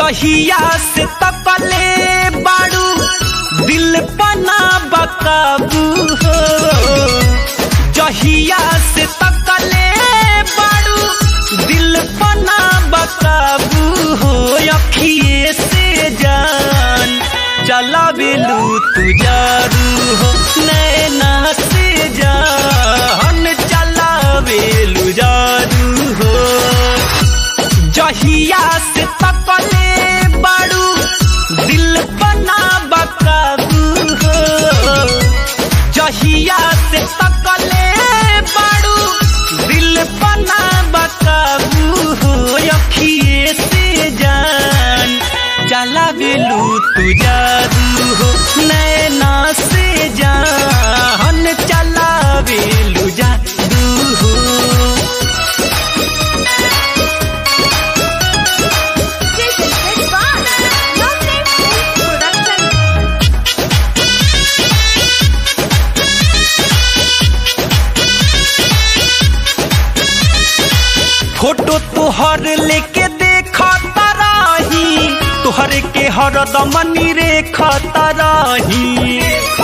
जहिया से तपले बाड़ू दिल पना बकाबू हो जहिया से तकले बाड़ू दिल पना बकाबू हो अखिए से जान चला बेलू तू जारू हो नैना से जान चला बेलू जारू हो जहिया से तकले बाड़ू दिल बना बकाबू हो जहिया से तकले बाड़ू दिल बना बकाबू हो अखिए से जान चला बेलू तू जादू हो नैना से जान चला बेलू जादू हो Jason Advance. Love Name Production. Photo तोहर लेके देखा तराही तोहर के हरदम रेखा तराही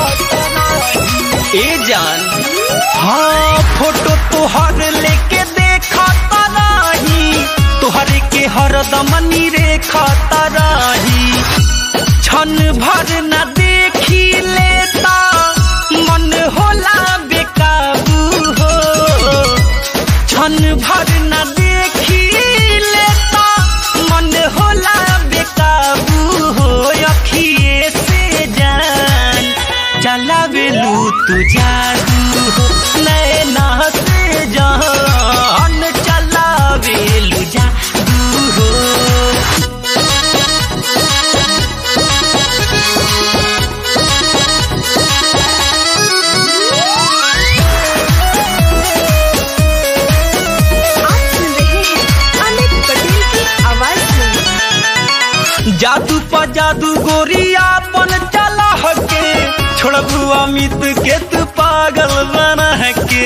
ए जान हाँ फोटो तोहर लेके देखा तराही तोहर के हरदम रेखा तराही क्षण भर न देखी लेता मन होला बेकाबू हो क्षण भर न देखी लेता मन होला बेकाबू हो अखिए से जान चला बेलू तू जादू हो नैना से जान चला बेलू जादू हो आप सुन रहे हैं अमित पटेल की आवाज में जादू पर जादू गोरिया पन चला हके छोड़बू अमित के तू पागल बना के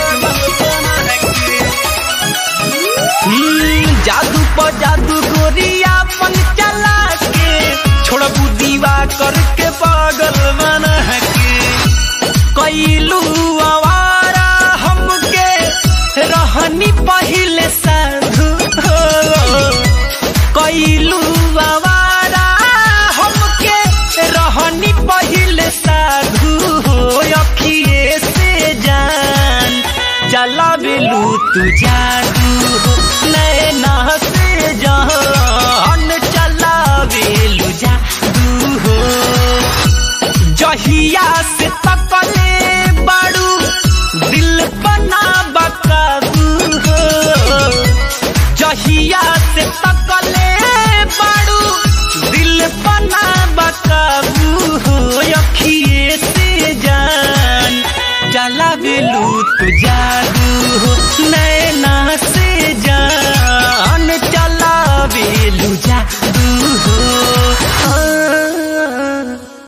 हम्म, जादू पर जादू गोरिया पन चला के छोड़बू दीवा करके पागल बना के कैलू आवारा हमके रहनी पहिले साधु हो कैलू आवारा हमके रहनी पहिले साधु हो अखिए से जान चला बेलू तू जादू हो नैना से जान चला बेलू जादू हो जहिया से